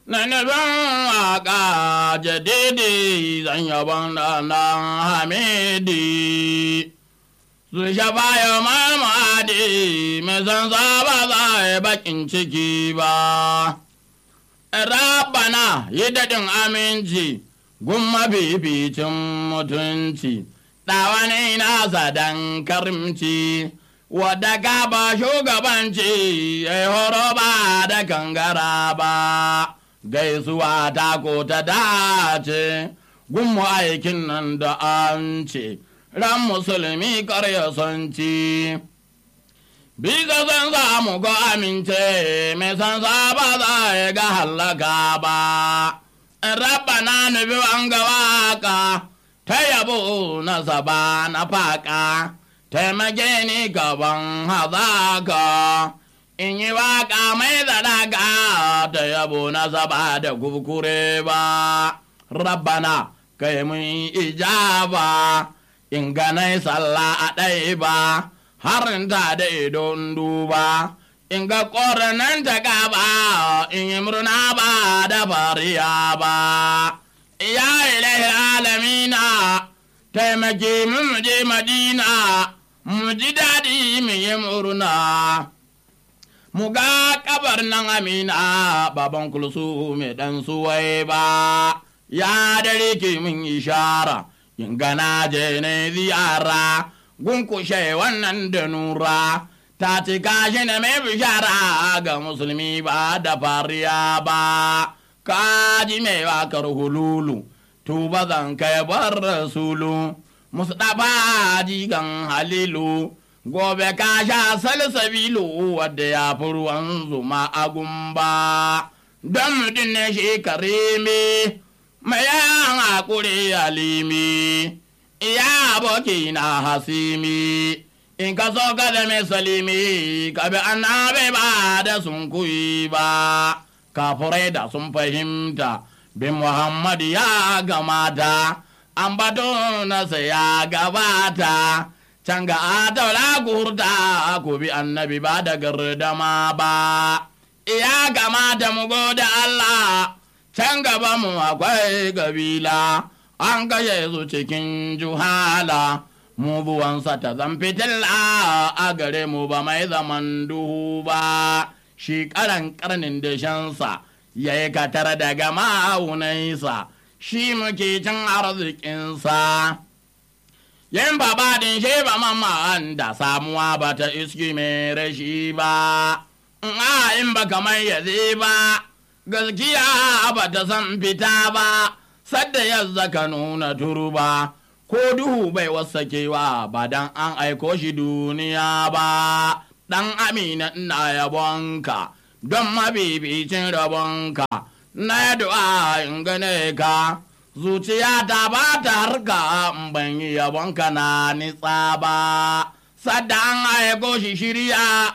na nufin waka jadidi zan yaban da na hamidi su shafa ya mamadi mai san ba za a yi bakin ciki ba rabana yi daɗin aminci gun mafificin mutunci ɗawane nasa dan karimci wadda gaba shugabanci ya horo ba da kangara ba gaisuwa ta ko ta dace gun aikin nan da an ce ran musulmi karya son ci bisa san samu ga amince mai san ba za ya ga hallaka ba rabana nufi an ga waka ta yabo na saba na faka taimake ni gaban hazaka in yi waka mai zadaka ta yabo na saba da kukure ba rabbana kai mun ijaba in ganai sallah a ɗaya ba harin ta da idon duba in ga ƙoranan ta gaba in yi murna ba da fariya ba ya ilahi alamina taimake mu je madina mu ji daɗi mu yi murna mu ga kabar nan amina baban kulsu mai ɗan suwai ba ya dare ke mun ishara in gana je ne ziyara gunkushe wannan da nura ta cika shi ne mai bishara ga musulmi ba da fariya ba kaji mai wakar hululu tuba zan kai bar rasulu mustapha jigan halilu gobe ka sha salsabilu wadda ya fi ruwan zuma a gumba don mutum ne shi karimi mai yan hakuri alimi iya aboki na hasimi in ka so ka zame salimi ka bi annabi ba da sun kuyi ba kafurai da sun fahimta bin muhammad ya gamata an bato nasa ya gabata can ga adaula gurta ku bi annabi ba da gardama ba ya gamata mu gode allah can gaba mu akwai gabila an kashe su cikin juhala mu buwansa ta zan fitilla a gare mu ba mai zaman duhu ba shi karan karnin da shansa ya yi katar daga ma'aunansa shi muke cin arzikinsa yin babadin shi ba mamman da samuwa ba ta iski mai rashi ba in ba kamar yazi ba gaskiya ba ta san fita ba sadda ya zaka nuna turba ko duhu bai wasakewa ba dan an aiko shi duniya ba dan amina ina yabonka don mabibicin rabonka na du'a in gane ka zuciya ta ba ta harka in ban yi yabonka na nitsa ba sadda an aiko shi shirya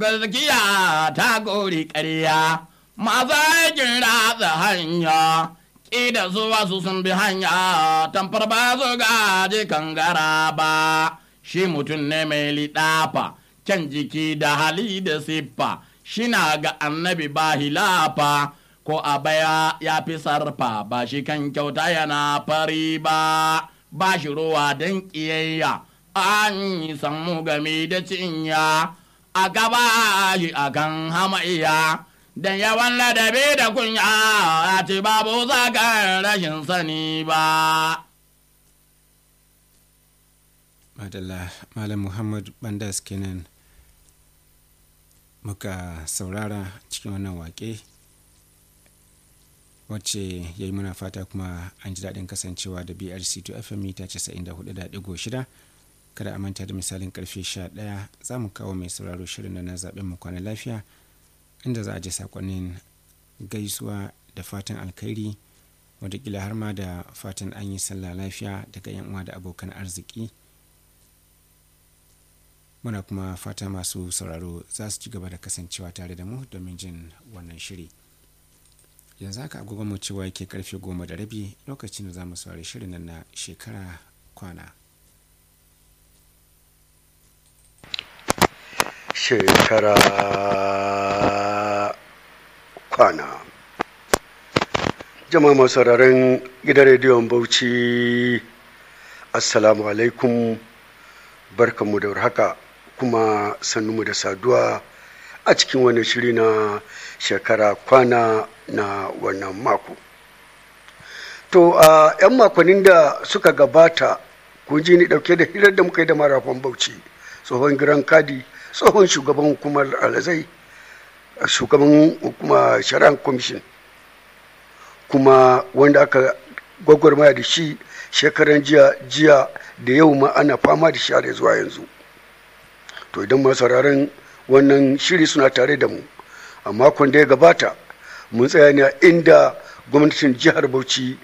gaskiya ta gori ƙarya masu aikin ratsa hanya ƙida su wasu sun bi hanya tamfar ba su gaji kangara ba shi mutum ne mai liɗafa can jiki da hali da siffa shi na ga annabi ba hilafa ko a baya ya fi sarfa ba shi kan kyauta yana fari ba ba shi ruwa don ƙiyayya an yi sammu game da cinya a gaba shi akan hamayya dan yawan ladabi da kunya a ce babu zagar rashin sani ba. Madalla Malam Muhammad Bandas kenan muka saurara cikin wannan wake wacce ya yi muna fata kuma an ji daɗin kasancewa da brc 2 fm mita 94.6 kada a manta da misalin karfe 11 za mu kawo mai sauraro shirin na zaɓen mu kwana lafiya inda za a ji sakonnin gaisuwa da fatan alkhairi wadakila har ma da fatan an yi sallah lafiya daga yan uwa da abokan arziki muna kuma fata masu sauraro za su ci gaba da kasancewa tare da mu domin jin wannan shiri yanzu haka agogon mu cewa yake karfe goma da rabi lokacin da za mu saurari shirin nan na shekara kwana shekara kwana jama'a masu sauraron gidan rediyon bauchi assalamu alaikum barkanmu da warhaka kuma sannunmu da saduwa a cikin wani shiri na shekara kwana na wannan mako to a 'yan makonnin da suka gabata kun ji ni dauke da hirar da muka yi da marafan bauchi tsohon giran kadi tsohon shugaban hukumar alazai shugaban hukumar shari'ar commission kuma wanda aka gwagwarmaya da shi shekaran jiya jiya da yau ma ana fama da shi har zuwa yanzu to idan masu sauraron wannan shiri suna tare da mu a makon da ya gabata mun tsaya ne a inda gwamnatin jihar bauchi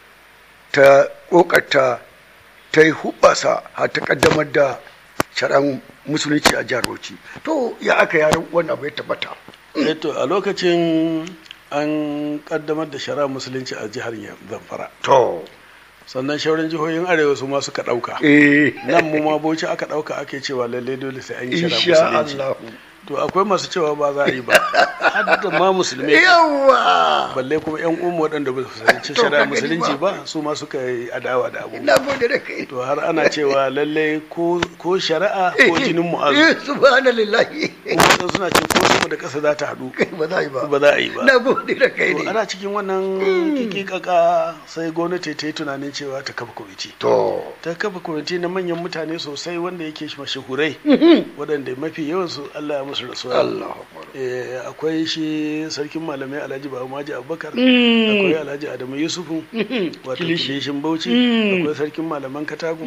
ta kokarta ta yi hubasa har ta kaddamar da shari'ar musulunci a jihar bauchi to ya aka yaran wannan abu ya tabbata to a lokacin an kaddamar da shari'ar musulunci a jihar zamfara to sannan shauran jihohin arewa su ma suka dauka eh nan mu ma bauchi aka dauka ake cewa lalle dole sai an yi insha shari'ar musulunci Allah to akwai masu cewa ba za a yi ba har da ma musulmai yawa balle kuma yan umu waɗanda ba su fahimci To, shari'ar ka gani musulunci ba. ba su ma suka yi adawa da abu na gode da kai to har ana cewa lalle ko ko shari'a ko jinin mu'azu eh subhanallahi kuma wasu suna ce ko sama da ƙasa za ta haɗu ba za a yi ba ba za a yi ba na gode da kai To ne ana cikin wannan kikikaka sai gwamnati ta yi tunanin cewa ta kafa kwamiti to ta kafa kwamiti na manyan mutane sosai wanda yake mashahurai waɗanda mafi yawansu Allah ya musu rasuwa Allah akbar Eh, akwai shi sarkin malamai alhaji babu maji abubakar akwai alhaji adamu yusufu wato kilishin bauchi akwai sarkin malaman katagun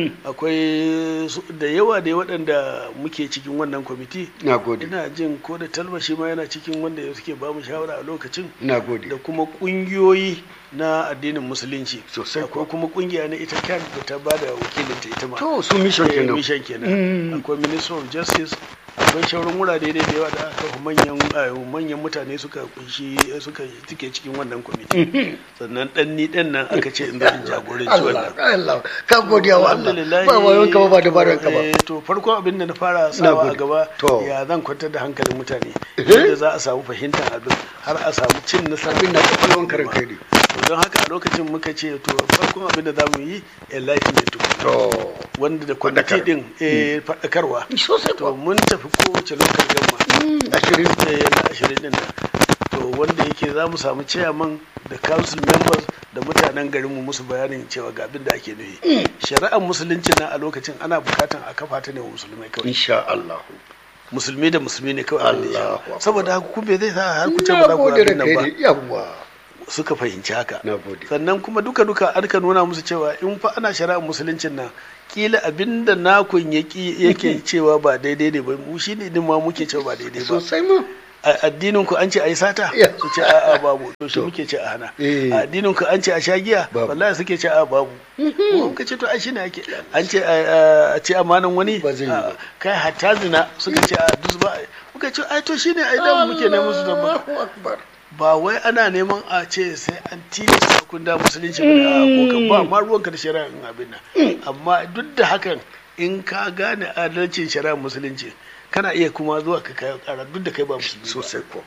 akwai su- da yawa da waɗanda muke cikin wannan kwamiti na gode ina jin ko da talbashi ma yana cikin wanda suke ba mu shawara a lokacin na gode da kuma kungiyoyi na addinin musulunci Sosai akwai kuma kungiya na ita kan da ta bada wakilinta ita ma to su mission Eh, kenan mission kenan akwai minister of justice akwai shauran wurare dai da yawa da aka kafa manyan eh, manyan mutane suka kunshi suka suke cikin wannan kwamiti sannan dan ni dan nan aka ce in zo in jagoranci Allah wannan Allah ka godiya wa Allah Alhamdulillah, ba wayon ka ba ba dabaran ka ba eh, to farko abin da na fara sawa a gode. gaba To. ya zan kwantar da hankalin mutane yadda za a samu fahimtar abin har a samu cin nasara abin na kwakwalwan karin kai ne to don haka a lokacin muka ce to farkon abin da za mu yi enlightenment tukuna to wanda da kwamiti Faɗakar. din eh, faɗakarwa sosai to kuwa mun tafi kowace lokal gamma ashirin eh, na ashirin din nan to wanda yake za mu samu chairman da council members da mutanen garinmu musu bayanin cewa ga abin da ake nufi shari'ar musulunci na a lokacin ana bukatan a kafa ta ne wa musulmai kawai insha Allah musulmi da musulmi ne kawai abin da ya Allahu shafa. Akbar. saboda haka kuma zai sa har ku ce ba na za ku gode da abin nan kai ba ne yawa suka fahimci haka na gode sannan kuma duka duka an ka nuna musu cewa in fa ana shari'ar musuluncin nan kila abinda nakun yaki yake cewa ba daidai ne ba mu shine din ma muke cewa ba daidai ba sosai ma a addinin ku an ce ai sata Ya. su ce a'a babu to shi muke ce a hana Eh. a addinin ku an ce a sha giya Babu. wallahi suke ce a babu mu muka ce to ai shine ake an ce a a ce amanan wani Ba zai yi ba. a, kai hatta zina suka ce a dus ba muka ce ai to shine ai da muke neman su da ba Allahu akbar ba wai ana neman a ce sai an tilasta kun da musulunci ba da ko ka ba ma ruwanka da shari'a in abin nan amma duk da hakan in ka gane adalcin shari'a musulunci kana iya kuma zuwa ka kai kara duk da kai ba musulmi ba. sosai ko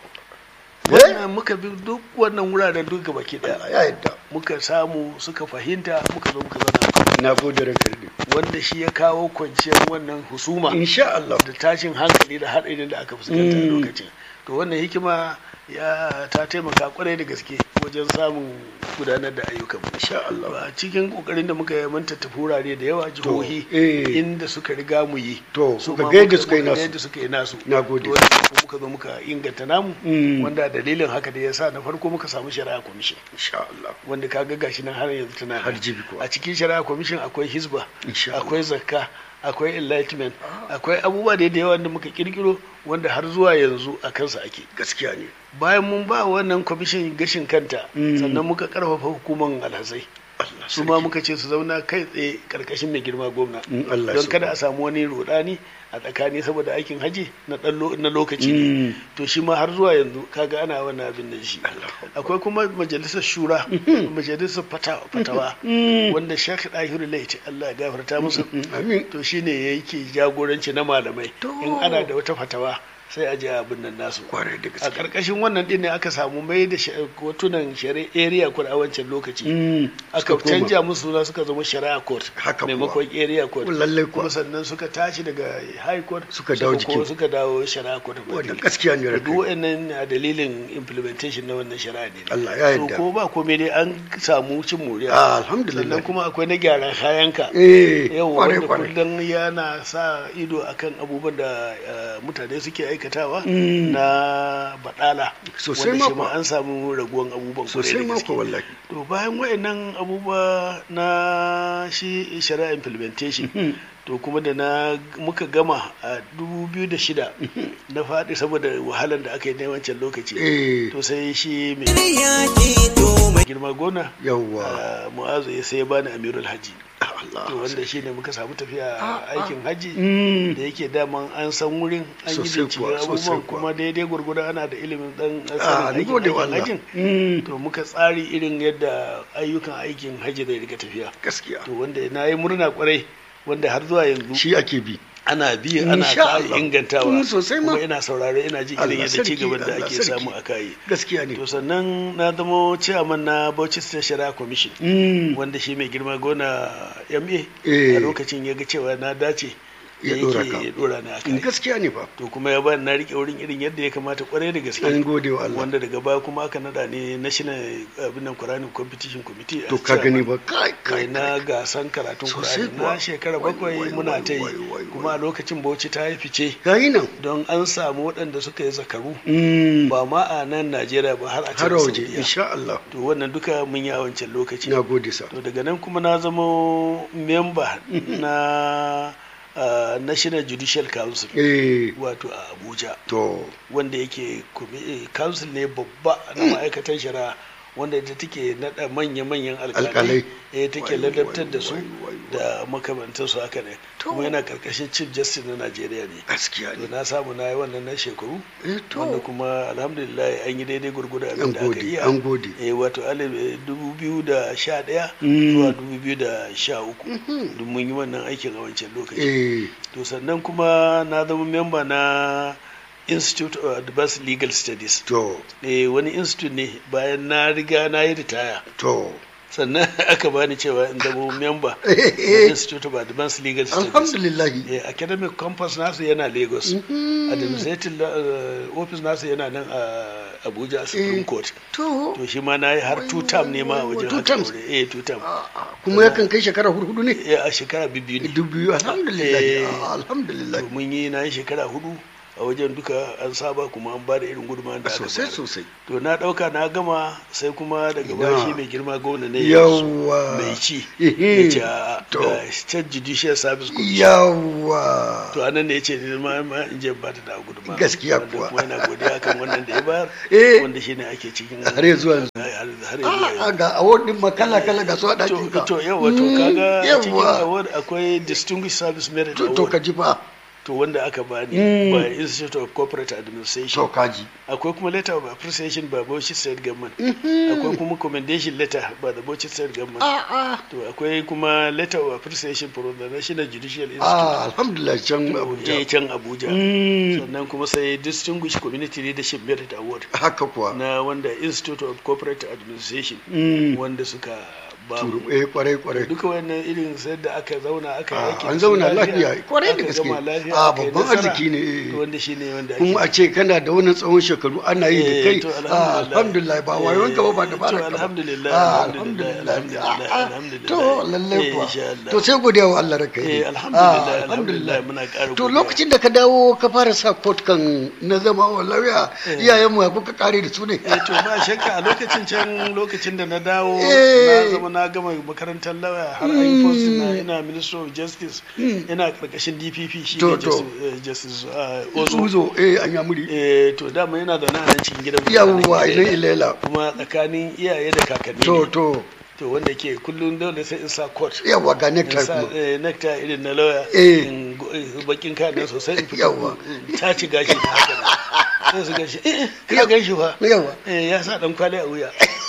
wannan muka bi duk wannan wuraren duk gaba ki daya Allah ya yadda muka samu suka fahimta muka zo muka zauna na gode da kai ne wanda shi ya kawo kwanciyar wannan husuma insha Allah da tashin hankali da haɗarin da aka fuskanta a Mm. lokacin to wannan hikima ya ta taimaka kwarai da gaske wajen samun gudanar da ayyukan mu insha Allah a cikin kokarin da muka yi mun tattafi wurare da yawa jihohi eh. inda suka riga mu yi To, su kuka ma ga yadda muka- suka yi muka ga nasu. yadda suka yi nasu Na gode. To, wanda kuma muka zo muka inganta namu Mm. wanda dalilin haka da yasa na farko muka samu shari'a commission insha Allah wanda ka ga gashi nan har yanzu tana Har nan. jibi kuwa. a cikin shari'a commission akwai hisba Insha Allah. akwai zakka akwai enlightenment akwai abubuwa da da yawa da muka kirkiro wanda har zuwa yanzu a kansa ake gaskiya ne bayan mun ba wannan kwamishin gashin kanta Mm. sannan muka karfafa hukuman alhazai Allah su ma muka ce su zauna kai tsaye karkashin mai girma gwamna In Allah don so. kada a samu wani rudani a tsakani saboda aikin haji na ɗan lo- na lokaci Mm. ne to shi ma har zuwa yanzu kaga ana wannan abin da shi akwai kuma majalisar shura majalisar fata- fatawa wanda shek dahiru laiti Allah ya gafarta musu amin to shine yake jagoranci na malamai To. in ana da wata fatawa sai a je abin nan nasu kwarai da a gaske karkashin wannan din ne aka samu mai da sha- kotunan shari'a area court a wancan lokaci Mm, aka suka koma. canja musu suna suka zama shari'a court Haka kuwa. maimakon area court lallai kuwa kuma sannan suka tashi daga high court Suka dawo ko jikin. suka dawo shari'a court wannan gaskiya ne da rakai duk wa'annan a dalilin implementation na wannan shari'a ne Allah ya so yarda ko ba komai dai an samu cin moriya Ah, alhamdulillah sannan kuma akwai na gyaran kayanka eh yau kwarai wanda kwarai kullum yana sa ido akan abubuwan da eh, mutane suke aikatawa Mm. na badala Sosai wanda shi ma ma kuwa. an samu raguwan abubuwan kwarai sosai da ma gaske. ko wallahi to bayan wayannan abubuwa na shi shari'a implementation to kuma da na muka gama a 2006 na faɗi saboda wahalar da aka yi na wancan lokaci eh to sai shi mai girma gona yawwa ah, mu'azu ya sai ya bani amirul haji Allah to wanda shi ne muka samu tafiya Ah, ah. aikin haji Mm. da yake daman an san wurin an yi Sosai bincike kuwa, sosai abubuwan kuwa. kuma daidai gwargwado ana da ilimin dan Ah, sanin ni aikin gode wa aikin Allah. hajin Mm. to muka tsari irin yadda ayyukan aikin hajji zai riga tafiya gaskiya to wanda na yi murna kwarai wanda har zuwa yanzu shi ake bi ana bi ana Insha ƙara Allah. ingantawa Mm, sosai ma. kuma ina saurare ina ji Allah irin yadda ci sarki, gaban da Allah ake sarki. samu a kayi gaskiya ne to sannan na zamo chairman na Bauchi State Shari'a Commission Mm. wanda shi mai girma gona MA Eh. a lokacin ya ga cewa na dace da Ya ɗora ka. yake ya dora ni a kai gaskiya ne fa to kuma ya bani na rike wurin irin yadda ya kamata kwarai da gaske an gode wa Allah wanda daga baya kuma aka nada ne national abin nan Quranic competition committee to as ka gani chairman. ba kai kai kai na gasan karatun Sosai Qur'ani kuwa. na shekara Wai, bakwai wai, muna wai, ta yi wai, wai, kuma a lokacin Bauchi ta yi fice gayi nan don an samu waɗanda suka yi zakaru Mm. ba ma a nan Najeriya ba har a har can waje Saudiya insha Allah to wannan duka mun yi a wancan lokaci na gode sa to daga nan kuma na zama memba na uh, National Judicial Council eh wato a Abuja to wanda yake komi- eh, council ne babba na ma'aikatan shari'a wanda ita take naɗa manya-manyan Alƙalai. alƙalai eh take Wai, ladabtar wai, da su wai, wai, da makamantan su haka ne To. kuma yana karkashin chief justice na Najeriya ne gaskiya to ne na samu na yi wannan na shekaru eh to wanda kuma alhamdulillah an yi daidai gurgudu an abin da aka gode iya an gode eh wato alif eh, dubu biyu da sha ɗaya Mm. zuwa dubu biyu da sha uku Mhm. duk mun yi wannan aikin a wancan lokaci eh to sannan kuma na zama memba na institute of advanced legal studies to eh wani institute ne bayan na riga na yi ritaya to sannan aka bani cewa in zama memba eh na eh institute of advanced legal studies alhamdulillah eh, academic campus nasu yana lagos Mhm. administrative uh, office nasu yana nan a abuja supreme Eh. court to to shi ma na yi har two term ne ma a wai, wai, wajen two haka terms? aure. eh two term Ah, ah, kuma yakan kai shekara hudu ne eh a shekara biyu ne dubu alhamdulillah Eh. ah, alhamdulillah to mun yi na yi shekara hudu a wajen duka an saba kuma an ba da irin gudunmawar da aka sosai bayar. sosai to na dauka na gama sai kuma daga Ina. baya shi mai girma gwamna ne Yawwa. mai ci Ehe. ya ce a To. ga state judicial service commission yawa to anan ne ya ce ni ma ma in je ba ta da gudunmawa Gaskiya Wanda kuwa. kuma yana godiya kan wannan da ya bayar Eh. wanda shine ake cikin har yanzu yanzu har har yanzu Ah, ga award din ma kala kala ga su a ɗakin to ka to yawa to Mm, kaga a cikin yawa. award akwai distinguished service merit to to award ka ji fa to wanda aka bani Mm. by institute of corporate administration to ka ji akwai kuma letter of appreciation by Bauchi state government akwai kuma commendation letter by the Bauchi state government ah ah to akwai kuma letter of appreciation from the national judicial institute ah alhamdulillah can eh abuja can abuja Mm, sannan kuma sai distinguished community leadership merit award haka kuwa na wanda institute of corporate administration Mm, wanda suka ba mu turu eh kwarai kwarai duka wannan irin sai da aka zauna aka Ah, yaki an zauna lafiya kwarai da aka gaske gama lafiya ah aka yi babban nasara. arziki ne eh. to wanda shine wanda kuma a ce kana da wannan tsawon shekaru ana yi da Eh, kai to ah, alhamdulillah ba wayon ka ba ba da Eh, ba to da alhamdulillah ah alhamdulillah alhamdulillah alhamdulillah Ah, ah, alhamdulillah to lalle Eh, kuwa insha Allah. to sai godiya wa Allah raka eh alhamdulillah alhamdulillah muna ƙara to godiya. lokacin da ka dawo ka fara sa court kan na zama wa lauya Eh. iyayenmu ya kuka kare da su ne eh to ba shakka a lokacin can lokacin da na dawo Eh. na zama na gama makarantar lauya har an yi post na ina minister of justice ina karkashin dpp shi To, ne to. justice, eh, justice uh, ozo uzo eh an yamuri eh to dama yana zaune a nan cikin gidan mu. yawwa Eh, idan ilela kuma tsakanin iyaye da kakanni to ne. to to wanda ke kullum dole sai in sa court yawwa ga in nectar sa kuma eh, nectar irin na lauya Eh. in go- eh, bakin kayan nan sosai in fito Yawwa. in taci gashi da haka nan. sai su gashi eh ka gan shi fa yawwa eh ya sa dan kwali a wuya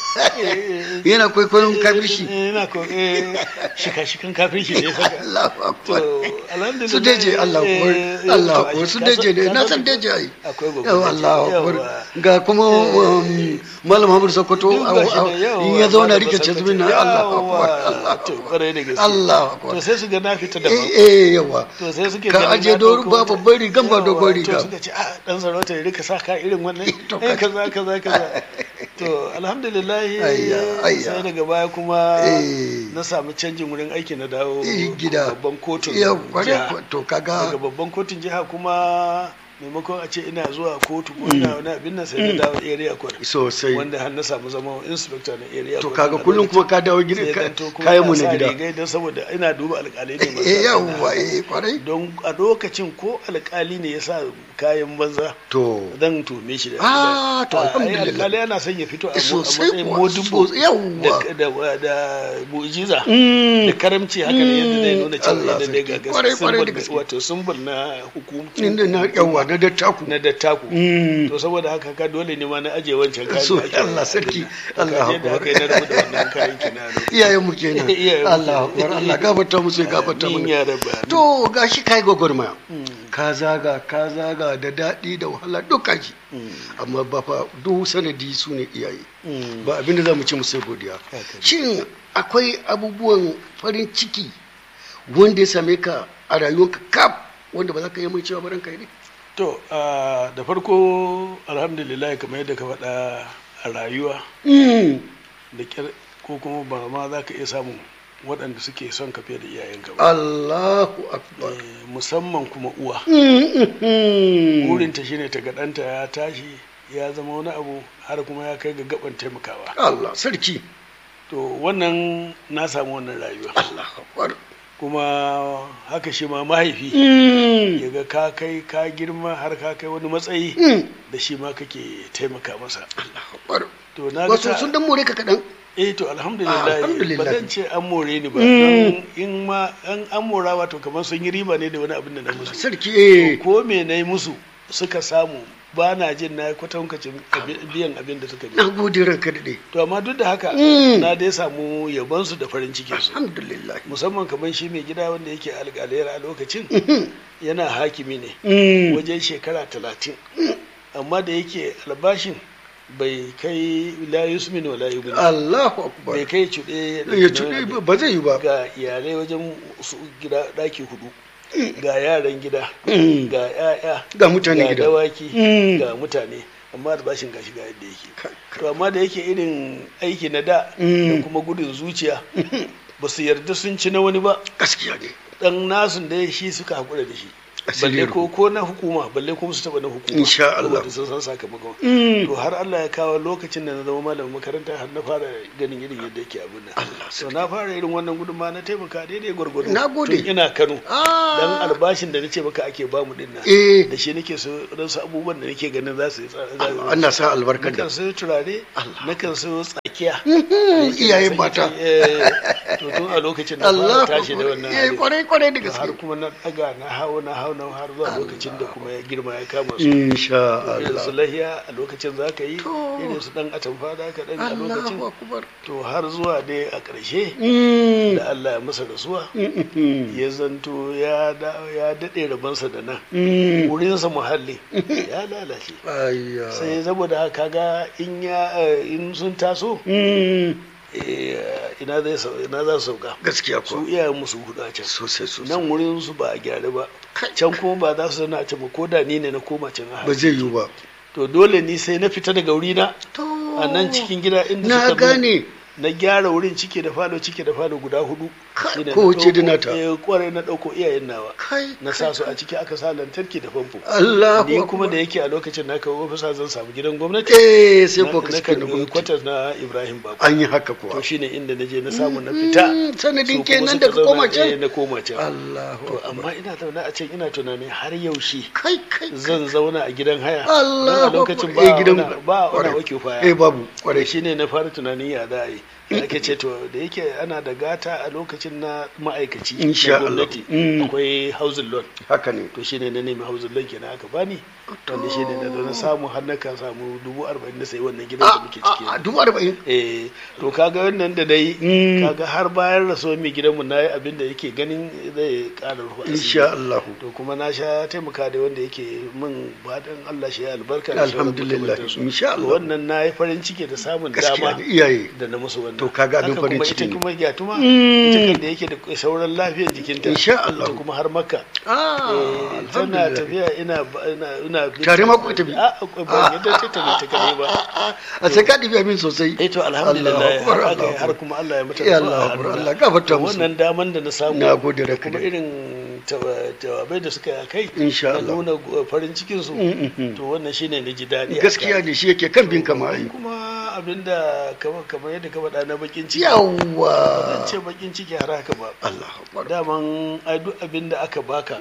yana kwaikwayon kafirci yana ko shika-shikan kafirci ne saka Allahu akbar to alhamdulillah su deje Allah akbar eh, Allah to, akbar su ka deje ne san- na ka san san- deje ai akwai gobe yawa deje, Allah akbar yawa. ga kuma um, malam Hamad Sokoto Duk gashi a- a- da yawa, in ya zauna malam rike Sokoto, cazmin na Allah akbar yawa, to kwarai da gaske Allah akbar to sai su ga na fita daban eh eh yawa to sai suke ka ganin aje na doru ɗauko ba wata- babban rigan ba Yawa, dogon riga to suka ce a dan sarauta ya rika sa ka irin wannan To, eh kaza kaza kaza to alhamdulillah Ayya, ayya. sai daga baya kuma Eh. na samu canjin wurin aiki na dawo Eh, gida babban kotun ya kware jiha. kwa- to daga kaga babban kotun jiha kuma maimakon a ce ina zuwa kotu ko ina wani abin nan sai na dawo area court sosai wanda har na samu zama inspector na area to court kaga a kullum lokacin. kuma ka dawo gida Sai ka- zanto kuma kayan mu ina na sa gida rigai don saboda ina duba alƙalai ne masu eh sa yawa riga. eh kwarai don a lokacin ko alƙali ne ya sa kayan banza to zan tume shi da Ah, to a- ai alhamdulillah. alƙali yana son ya fito a mo- a Sosai matsayin kuwa, modibbo sosai, yawwa. da da da mu'jiza Mm. da karamci haka ne yadda zai nuna cewa Allah yadda dai sarki. ga Kwarai, kwarai da symbol gaske. wato symbol na hukumci inda na yawa na dattaku na dattaku Mm. to saboda haka ka dole ne ma na aje wancan kayan So, da ake- Allah sarki, To, Allah kaji yadda akbar. aka yi na rabu da wannan kayan kina iyayen mu kenan Iyayen mu Allah kenan. akbar Allah gafarta musu ya gafarta Amin mana ya rabba. to gashi kai gwagwarmaya ka zaga ka zaga da daɗi da wahala duka ji amma ba fa duk sanadi su ne iyaye ba abinda za mu ci musu godiya Haka ne. shin akwai abubuwan farin ciki wanda ya same ka a rayuwarka kaf wanda ba za ka yi mai cewa baran kai ne To, ah, da farko alhamdulillah kamar yadda ka faɗa a rayuwa Mm. da kyar ko kuma ba ma za ka iya samun waɗanda suke son ka fiye da iyayenka ba. Allahu akbar Eh, musamman kuma uwa. Mm. Burinta shine ta ga ɗanta ya tashi ya zama wani abu har kuma ya kai ga gaban taimakawa. Allah sarki To wannan na samu wannan rayuwa. Allahu akbar Kuma haka shi ma mahaifi Mm. ya ga ka kai ka girma har ka kai wani matsayi Mm. da shi ma kake taimaka masa. Allahu akbar To na ga wasu ta- sun dan more ka kaɗan eh to alhamdulillah Alhamdulillah. ba zan ce an more ni ba Mm. don in ma an an mora wato kamar sun yi riba ne da wani abin da na musu sarki eh ko me na yi musu suka samu ba na jin na yi kwatankacin abi- biyan abin da suka na biya gode ranka daɗe to amma duk da haka Mm. na dai samu yabon su da farin cikin su alhamdulillah musamman kamar shi mai gida wanda yake alƙalayar a lokacin Mhm. yana hakimi ne Mm. wajen shekara talatin amma da yake albashin bai kai la yusmin wa la yughni Allahu akbar bai kai cuɗe ya ci ba zai yi ba ga iyalai wajen su gida ɗaki hudu ga yaran gida Mm. ga 'ya'ya Ga mutane ga gida. dawaki Mm. ga mutane amma albashin gashi ga yadda yake Kai, kai. to amma da yake irin aiki na da Mm. da kuma gudun zuciya ba su yarda sun ci na wani ba gaskiya ne dan nasun da shi suka haƙura da shi Asiri balle ruhu. ko ko na hukuma balle kuma su taɓa na hukuma Insha Allah. saboda sun san sakamakon Mm. to har Allah ya kawo lokacin da na zama malamin makaranta har na fara ganin irin yadda yake abin nan Allah to na fara irin wannan gudunma na taimaka daidai gwargwado Na gode. tun ina Kano Ah. dan albashin da nace maka ake bamu din nan Eh. da shi nake so dan su abubuwan da nake ganin za su yi tsara za su- Allah sa albarkar da nakan sayo turare nakan sayo tsakiya Mhm. iyayen mata Eh, to tun a lokacin da Allah fara tashi da wannan eh hali. kwarai kwarai da To har gaske kuma na daga na hau na hau na har zuwa lokacin da kuma ya girma ya kama su insha irin su Allah lahiya a lokacin za ka yi To. irin su dan atamfa da ka dan a lokacin Allahu akbar to har zuwa dai a ƙarshe Mm. da Allah ya masa rasuwa Mhm. ya zanto ya da- ya daɗe rabansa da nan Mm. wurinsa muhalli ya lalace Ayya. sai saboda haka ga in ya eh, in sun taso Mm. eh, ina zai sau- ina za su sauka gaskiya su ko iyayen musu hudu a can sosai sosai nan wurin su ba a gyara ba can kuma ba za su zauna a can ba ko da ni ne na koma can a ba zai yiwu ba to dole ni sai na fita daga wurina to a nan cikin gida inda na suka zo, gane na gyara wurin cike da falo cike da falo guda hudu Kai, Shine na kowace da ɗauko- nata. eh, kwarai na ɗauko iyayen nawa kai na sa su a ciki aka sa lantarki da famfo Allahu ni kuma akbar. da yake a lokacin na kawo ofisa zan samu gidan gwamnati eh sai na ko na kaske karɓi na gwamnati kwatas na ibrahim bako an yi haka kuwa to shine inda na je na samu na fita Mm, sanadin Su kuma kenan suka da ka zauna, koma eh, can na koma can Allahu to akbar. amma ina zaune a can ina tunanin har yaushe kai kai zan zauna a gidan haya Allah don a lokacin ba eh, gidan wani- ba wani kwarai. occupy eh babu kwarai kwarai shi ne na fara tunanin ya za a yi ake ce to da yake ana da gata a lokacin na ma'aikaci Insha na Allah. gwamnati Mm. akwai housing loan haka ne to shi ne na nemi housing loan kenan aka bani wanda shi ne da na samu har na kan samu dubu arba'in da sai wannan gidan da muke ciki a dubu arba'in eh to kaga wannan da dai kaga har bayan rasuwar mai gidanmu na yi abin da yake ganin zai ƙara rufa asiri. insha Allah to kuma na sha taimaka da wanda yake min baɗin Allah shi ya albarka da sauran Alhamdulillah, makamantansu. insha To Allah. wannan na yi farin ciki da samun gaskiya dama ne iyaye da na musu wannan To kaga abin Haka farin kuma ciki ita ne. kuma gyatuma ita kan da yake da sauran lafiyar jikinta Insha Allah. ita kuma har makka ah Eh, tana alhamdulillah tafiya ina ina ina Tare ma ku tafi? a ba yadda ta tafi ta kadai ba a sai ka ɗibi min sosai eh to alhamdulillah Allahu Akbar, har aka yi Allahu har Akbar. kuma Allah ya mata Ya rasuwa a Allah, Akbar, hannuna. Allah gafarta To musu. wannan daman da na samu Na gode da da kuma kai. irin tawa- jawabai da suka yi a kai Insha na Allah. nuna uh, farin cikin su Mm, mm, mm. to wannan shine na ji daɗi a gaskiya kai. ne shi yake kan bin kama ai kuma abinda kamar kamar yadda ka faɗa na bakin ciki yawwa zan ce bakin ciki har haka ba Allah akbar daman ai duk abin da aka baka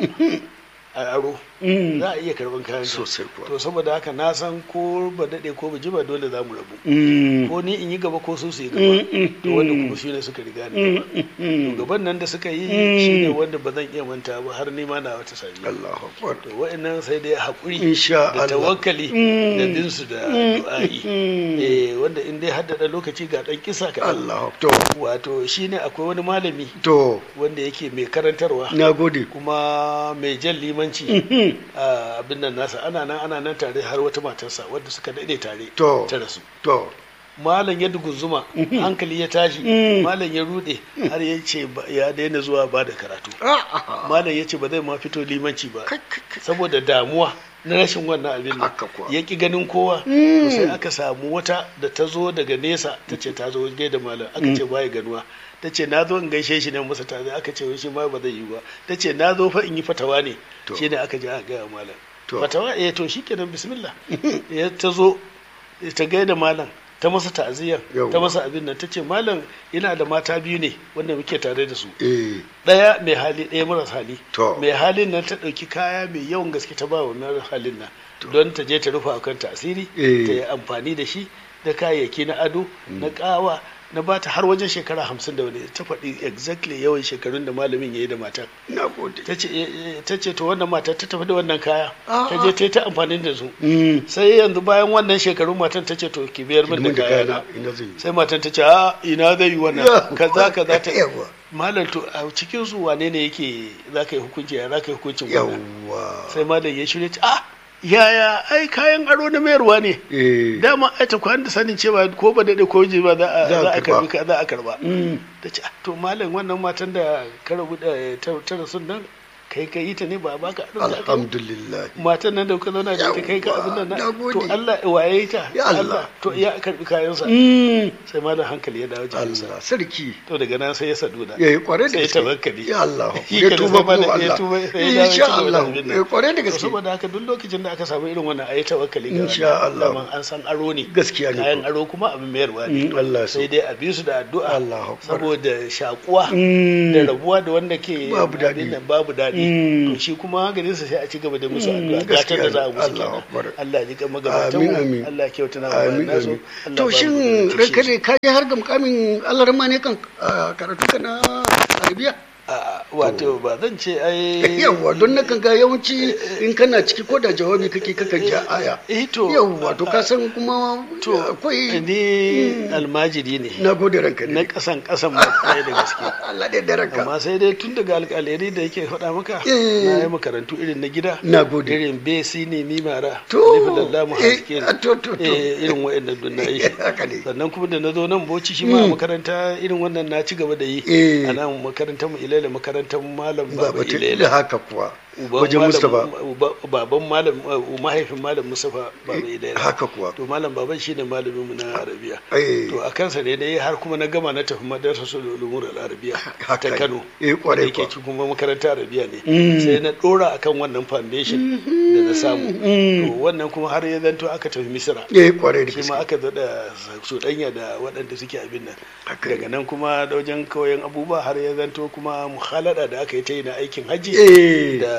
a aro Mm. za a iya karban kayan ka. Sosai kuwa. to saboda haka na san ko ba daɗe ko ba ji ba dole za mu rabu Mm. ko ni in yi gaba ko su su yi Mm, gaba mm, to wanda mm. kuma shi ne suka riga ni gaba Mm. gaban nan da suka yi Mm. shi ne wanda ba zan iya manta ba har nima na wata sami Allah akbar to wa'annan sai dai haƙuri Insha da Allah. tawakkali Mm. da bin su da Mm, du'a'i mm. eh wanda in dai haddada lokaci ga ɗan kisa ka Allah to wato shine akwai wani malami to wanda yake mai karantarwa na gode kuma mai jan limanci Mhm. a abin nan nasa ana nan ana nan tare har wata matarsa wadda suka daɗe tare To. ta rasu to malam ya dugunzuma hankali ya tashi Mm. malam ya rude har ya ce ba- ya daina zuwa ba da karatu Ah, ah, malam ya ce ba zai ma fito limanci ba Kai, kai, kai. saboda damuwa na rashin wannan abin nan Haka kuwa. ya ki ganin kowa Mm. to sai aka samu wata da ta zo daga nesa ta ce ta zo gaida malam aka ce baya ganuwa ta ce na zo in gaishe shi ne masa ta aka ce wai shi ma ba zai yi ba ta ce na zo fa in yi fatawa ne To. shi ne aka je aka gaya wa malam To. fatawa eh to shikenan bismillah ya ta zo ta gaida malam ta masa ta'aziyar Yawwa. ta masa abin nan ta ce malam ina da mata biyu ne wanda muke tare da su eh ɗaya mai hali ɗaya maras hali To. mai halin nan ta ɗauki kaya mai yawan gaske ta ba wa maras halin nan don ta je ta rufe a kanta asiri Eh. ta yi amfani da shi da kayayyaki na ado na ƙawa na ba ta har wajen shekara hamsin da wani ta faɗi exactly yawan shekarun da malamin ya yi da matar na gode ta ce eh, eh, ta ce to wannan matar ta tafi da wannan kaya Ah, ta je ta yi ta amfani da su Mm. sai yanzu bayan wannan shekarun matan ta ce to ki biyar min da Hidimin da kaya kayana ina zai yi sai matan ta ce a ina zai yi wannan Yawwa. kaza kaza ta Yawwa. malam to a cikin su wane ne yake za ka yi hukunci ya za ka yi hukuncin wannan yawwa sai malam ya shirya ce ah yaya ai kayan aro na mayarwa ne eh dama ai ta kwan da sanin cewa ko ba daɗe ko ji ba za a Za a za a karba. karbi ka za a karba Mm. ta ce ah, to malam wannan matan da ka rabu da ta ta rasu nan kai ka yi ta ne ba a baka aro da aka yi? alhamdulillah matan nan da kuka zauna da ita kai ka Yawwa, abin nan na na gode. to Allah waye ta Ya Allah. to ya karbi kayansa Mm. sai malam hankali ya dawo jikinsa Allah sarki to daga nan sai ya sadu da ya yi kware da sai ya gaske tawakkali ya Allah Shi ya kenan tuba sai malam kuma ya Allah tuba sai ya dawo ya ci insha gaba da Allah abin nan. ya kware da To gaske saboda haka duk lokacin da aka samu irin wannan ayi tawakkali ga Insha Allah. Allah. Daman an san aro ne Gaskiya ne kayan ko. aro kuma abin mayarwa ne Mm, Allah ya so. sai dai a bi su da addu'a Allahu Akbar. saboda shakuwa Mm. da rabuwa da wanda ke Babu daɗi. abin nan babu daɗi Mm. to shi kuma ganin sa sai a ci gaba da musu Mm, addu'a gaskiya gatar da za a ne. musu Allahu Akbar. kenan Allah ya ji kan magabatan Amin, mu amin. Allah ya kyauta na amin naso amin Allah to ba mu shin da ranka shi. ne ka je har ga mukamin Allah rama ne kan ah, karatu ka na arabiya A'a, wato ba zan ce ai yawwa don na kan ga yawanci in kana ciki ko da jawabi kake kakan ja aya eh to yawwa to ka san kuma to akwai ni almajiri ne na gode ranka na ne kasan kasan ma ɗaya da gaske Allah da da ranka amma sai dai tun daga alƙalari da yake faɗa maka Eh. na yi makarantu irin na gida Na gode. irin besi ne mimara To, alifin lallamu eh, haske to, to, to. irin wa'annan dun na yi haka ne sannan kuma da na zo nan boci shi ma a makaranta irin wannan na ci gaba da yi Eh. a nan makarantar mu ilaila makarantar malam ba baba batun da ilaila haka kuwa Uban wajen malam- Mustapha uba- baban malam uh, mahaifin malam Mustapha baba ilaila haka kuwa to malam baban shine malamin mu na arabiya Eh. to a kansa ne dai har kuma na gama na tafi madrasa ulumur al-arabiya Haka ta ne. Kano Eh, kwarai da yake kuwa. ci kuma makarantar arabiya ne Mm. sai na dora akan wannan foundation da na samu Mm. to wannan kuma har ya zanto aka tafi misira eh kwarai da shi ma gaske aka zada cuɗanya da waɗanda suke abin nan Haka daga nan kuma da wajen koyon abubuwa har ya zanto kuma muhalada da aka yi ta yi na aikin hajji eh da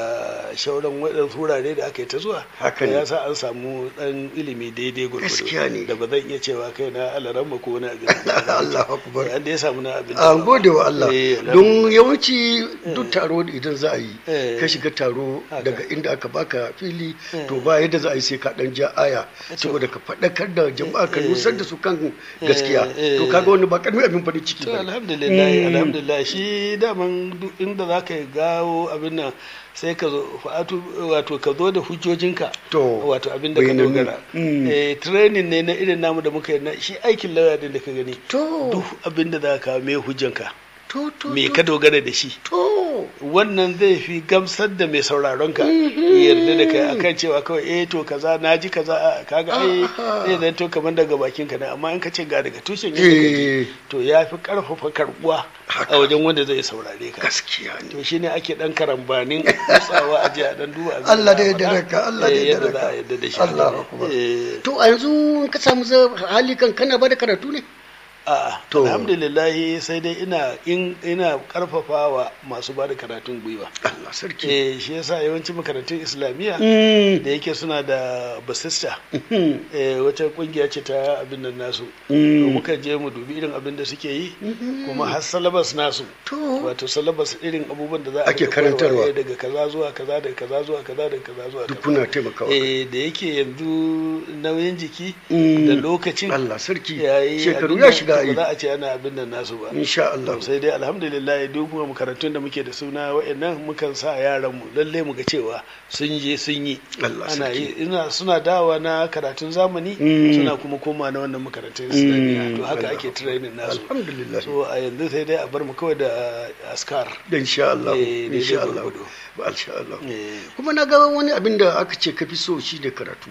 shauran waɗansu wurare da aka yi ta zuwa Haka ne. ya sa an samu ɗan ilimi daidai gwargwado Gaskiya ne. da ba zan iya cewa kai na alaramma ko wani abin Allahu akbar. an da ya samu na abin an gode wa Allah Eh, don yawanci duk taro idan za a yi Eh. ka shiga taro Haka. daga inda aka baka fili Eh. to ba yadda za a yi sai ka dan ja aya saboda ka faɗakar da jama'a ka Eh. nusar da su kan gaskiya Eh, to eh. kaga wani ba karamin abin farin ciki to ba alhamdulillah Mm. alhamdulillah shi daman duk inda za ka gawo abin nan sai ka zo fa'atu wato ka zo da hujjojinka To, wato abin da ka bayanannu. dogara Mm. eh training ne na irin namu da muka yi na shi aikin lauya din da ka gani to duk abin da za ka me hujjanka to to me to, ka dogara da shi to wannan zai fi gamsar da mai sauraron ka ya yarda da kai akan cewa kawai eh to kaza na ji kaza a kaga ai Aha. zai zanto kamar daga bakin ka ne amma in ka ce ga daga tushen yadda ka ji eh to ya fi karfafa karbuwa Haka. a wajen wanda zai saurare ka gaskiya ne to shine ake dan karambanin kutsawa a jiya dan duba abin Allah da za a yadda faɗa. raka Allah da Eh, yadda yadda za a raka yadda da shi Allah akbar Eh, to a yanzu in ka samu za- hali kan kana ba da karatu ne a'a To. alhamdulillah sai dai ina in ina karfafawa masu ba da karatun gwiwa Allah sarki eh shi yasa yawancin makarantun islamiyya Mm. da yake suna da basista Mhm. eh, wata kungiya ce ta abin nan nasu Mm. to muka je mu dubi irin abin da suke yi kuma har salabas nasu To. wato salabas irin abubuwan da za a Ake rika koyarwa, karantarwa. eh, daga kaza zuwa kaza daga kaza zuwa kaza daga kaza zuwa duk kaza kuna taimakawa eh da yake yanzu nauyin jiki Mm. da lokacin Allah sarki yayi shekaru abin ya nan, shiga to yi ba za a ce ana abin nan nasu ba insha Allah To sai dai alhamdulillah duk kuma makarantun da muke da suna wa'annan mukan sa yaran mu lalle mu ga cewa sun je sun yi Allah ana sarki. yi ina suna dawa na karatun zamani Mm. suna kuma koma na wannan makarantun islamiyya to haka Allah. ake training nasu alhamdulillah so a yanzu sai dai a bar mu kawai da uh, askar da insha Allah Eh, daidai insha Allah gwargwado. ba insha Allah Eh, kuma na ga wani abin da aka ce kafi so shi da karatu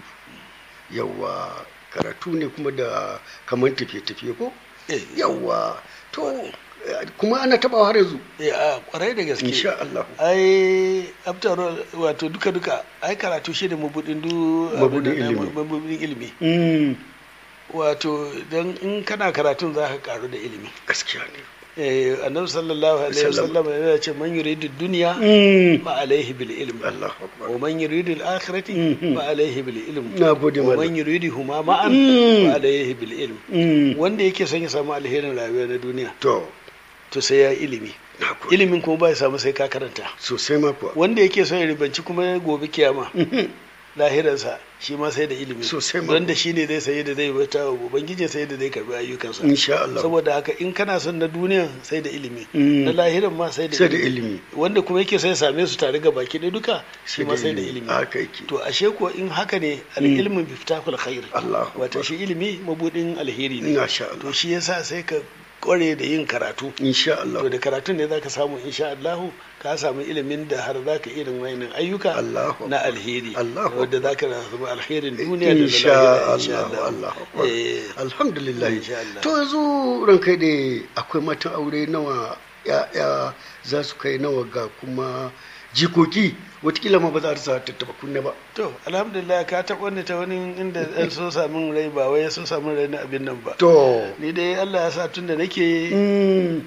yawa karatu ne kuma da kamar tafiye-tafiye ko eh, yawa to eh, kuma ana tabawa har yanzu eh, a kwarai da gaske insha Allah ai after all, wato duka duka ai karatu shi da mabudin du Mabudin abin nan, ilimi. mabudin ilimi Mm, wato don in kana karatun za ka karu da ilimi gaskiya ne eh annabi sallallahu alaihi Sallam. wasallam yana ce man yuridu dunya Mm, fa alaihi bil ilm Allahu akbar wa man yuridu al akhirati Mhm. fa alaihi bil ilm na gode wa malam man yuridu huma ma'an Mm. fa alaihi bil ilm Mm, wanda yake son ya samu alherin rayuwa na duniya to to sai ya ilimi na gode ilimin kuma ba ya samu sai ka karanta sosai ma kuwa wanda yake son ya ribanci kuma gobe kiyama Mhm, lahiransa shi ma sai da ilimi Sosai ma. don da shi ne zai sayi da zai bata wa ubangiji sai da zai karbi ayyukansa insha Allah saboda haka in kana son na duniya sai da ilimi Mm. na lahiran ma sai da sai da ilimi wanda kuma yake sai same su tare ga baki ɗaya duka shi ma sai da ilimi haka yake to ashe ko in haka ne al-ilmu biftahul khair Allahu wato Akbar. shi ilimi mabudin alheri ne insha Allah to shi yasa sai ka kware da yin karatu insha Allah to da karatun ne zaka samu insha Allah ka samu ilimin da har zaka irin wayannan ayyuka Allahu na alheri Allahu wanda zaka samu alherin duniya da na insha lahira insha Allah Allah Allahu akbar Eh, alhamdulillah Insha Allah. to yanzu ran kai da akwai matan aure nawa ya za su kai nawa ga kuma jikoki watakila ma ba za su tattaba kunne ba to alhamdulillah ka taɓa wani ta wani inda ɗan so samun rai ba wai sun samu rai na abin nan ba to ni dai Allah ya sa tun da nake mm,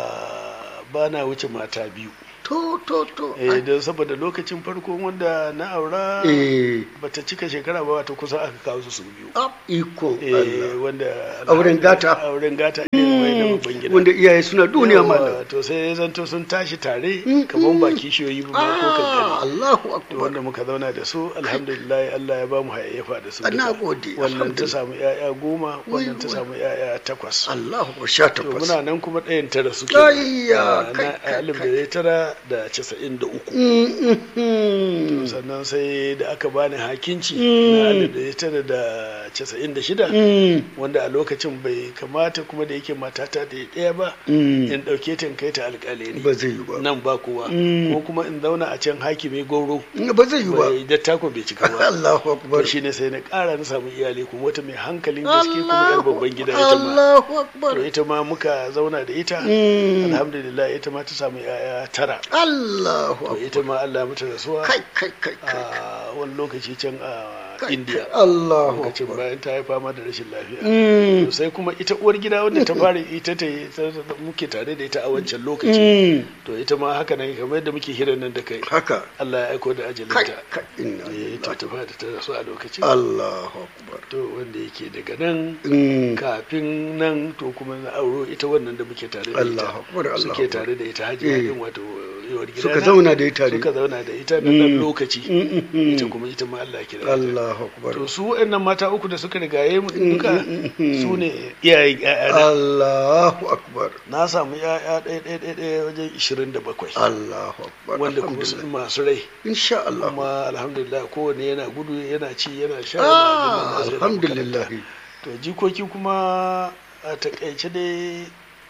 ah, ba na wuce mata biyu to to to eh don saboda lokacin farko wanda na aura eh bata cika shekara ba wata kusa aka kawo su su biyu ab iko eh Allah wanda Auren gata. auren gata ne mai da babban gida wanda iyaye suna duniya Yawa, malam to sai ya zanto sun tashi tare Mm, kamar ba kishiyoyi ba ko ah kankani Allahu to akbar wanda muka zauna da su alhamdulillah Allah ya ba mu hayayyafa da su Na duka. gode, wannan ta alhamdulillah. samu yaya goma wannan ta wai. samu yaya takwas Allahu akbar sha to takwas muna nan kuma ɗayan tara suke Ayya, kai, na kai, alif kai. da tara da casa'in da uku Mm, mm, mm. sannan sai da aka bani hakinci Mm. na alif da tara da casa'in da shida Mm, wanda a lokacin bai kamata kuma da yake matata da ɗaya ba mm. in ɗauke ta in kai ta alƙalai ba zai yi ba nan ba kowa Mm. ko kuma in zauna a can hakimi goro ba zai yi ba bai dattako bai cika ba Allahu akbar to shine sai na ƙara na samu iyali kuma wata mai hankalin gaske kuma yar Allahu babban gida ita ma Allahu akbar to ita ma muka zauna da ita Mm. alhamdulillah ita ma ta samu yaya tara Allahu to akbar ita ma Allah mata rasuwa kai kai kai kai a wani lokaci can a indiya Allahu lokacin akbar bayan ta yi fama da rashin lafiya Mm, to sai kuma ita uwar gida wanda ta fara ita ta yi- ta- ta- muke tare da ita a wancan lokaci mm, to ita ma haka nan kamar yadda muke hirar nan da kai haka Allah ya aiko da kai ajalinta kai inna eh ta lillahi ta fada ta rasu a lokacin Allahu akbar to wanda yake daga nan Mm, kafin nan to kuma na auro ita wannan da muke tare da Allahu ita akbar Allahu suke akbar tare da ita hajiya Eh. din wato yawar gida suka zauna da ita suka ne zauna da ita na dan Mm. lokaci Mm, mm, mm. ita kuma ita ma Allah ya kira ta Allahu akbar to su waɗannan mata uku da suka rigaye mu Mm, duka mm, mm. su ne iyayen ƴaƴana Allahu akbar na samu ƴaƴa ɗaya ɗaya ɗaya ɗaya wajen ishirin da bakwai Allahu akbar wanda kuma su alhamdulillah masu rai insha Allah kuma alhamdulillah kowane yana gudu yana ci yana sha ah yana abin nan, yana alhamdulillah makaranta. to jikoki kuma a takaice dai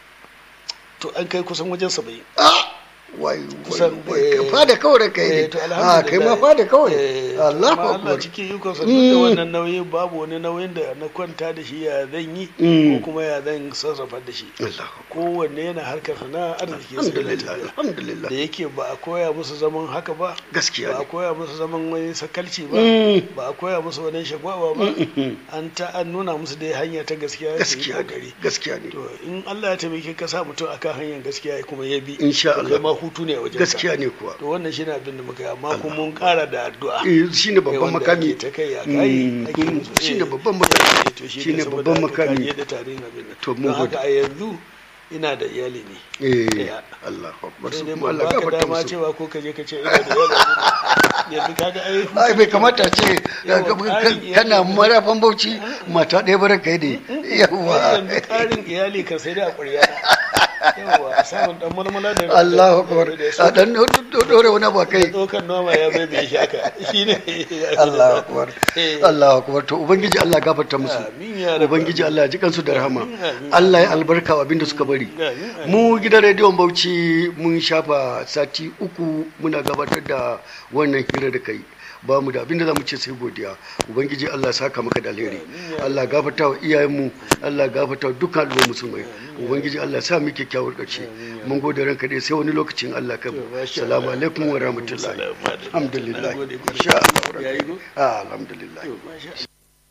to an kai kusan wajen saba'in ah wai wai Kusan, wai eh, ka fada kawai da kai Eh, ne to ah kai ma alhamdulillah. fada kawai Eh, Allahu amma Allah akbar cikin ikonsa duk da Mm. wannan nauyi babu wani nauyin da na kwanta da shi ya zan yi Mm. ko kuma ya zan sarrafa da shi Allahu akbar kowanne yana harkar sana arziki sai yana alhamdulillah tafiya. alhamdulillah da yake ba a koya musu zaman haka ba gaskiya ba a ne koya musu zaman wani sakalci ba Mm. ba a koya musu wani shagwaba ba Mm. an ta an nuna musu dai hanya ta gaskiya su yi gaskiya ne kokari gaskiya ne to in Allah ya taimake ka sa mutum akan hanyar gaskiya kuma ya bi Insha to Allah. kai ma hutu ne a wajen gaskiya ne kuwa to wannan shine abin da muka yi amma kuma mun kara da addu'a eh shine Eh, babban wanda makami ake ta kai a kai Mm, ake mm, musu, shine eh, babban makami eh, to shine shine saboda babban haka makami kaje da tarihin abin nan. To, mun don gode. haka a yanzu ina da iyali ne eh Ya. Allahu akbar sai su dai kuma ban Allah baka gafarta dama musu cewa ko kaje ka ce ina da iyali yanzu kaga ai ai bai kamata ce Yawa, ka- ƙarin ka- kana iyali ne. marafan bauchi mata ɗaya bara kai ne ai yawa yanzu ƙarin iyali kan sai dai a ƙwarya yawa a samun dan mulmula da Allahu akbar da a dan dore wani abu a kai tsokan noma ya bai bai shi haka shine Allahu akbar Eh. Allahu akbar to ubangiji Allah ya gafarta musu Amin ya rabbal ubangiji Allah ya ji kansu da rahama Amin, amin. Allah ya albarka wa abinda suka bari Amin, amin. mu gidan rediyon Bauchi mun shafa sati uku muna gabatar da wannan hira da kai ba mu da abinda za mu ce sai godiya ubangiji Allah ya saka maka da alheri Allah ya gafarta wa iyayenmu Allah ya gafarta wa dukkan al'ummar musulmai ubangiji Allah ya sa mu kyakkyawar ƙarshe mun gode ranka dai sai wani lokacin Allah ka masha assalamu Allah. alaikum wa rahmatullahi Salamu alaikum. alhamdulillah Na gode. insha Allah Yayi go? Ah, alhamdulillah To, masha Allah.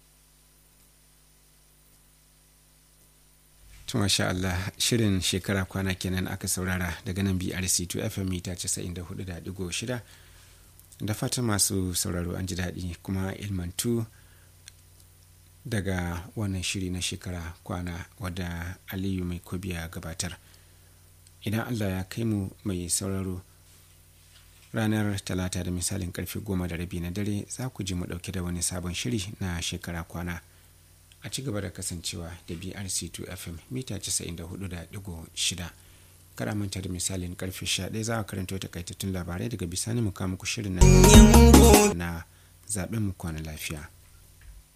To masha Allah shirin shekara kwana kenan aka saurara daga nan BRC2 FM mita 94.6 da fatan masu sauraro an ji daɗi kuma ilmantu daga wannan shiri na shekara kwana wadda Aliyu mai kobiya gabatar. Idan Allah ya kai mu mai sauraro ranar talata da misalin karfe goma da rabi na dare za ku ji mu ɗauke da wani sabon shiri na shekara kwana. a ci gaba da kasancewa da brc2 fm mita 94.6 kada manta da misalin karfe 11 za a karanto takaitattun labarai daga bisani mu kama ku shirin na zaben mu kwana lafiya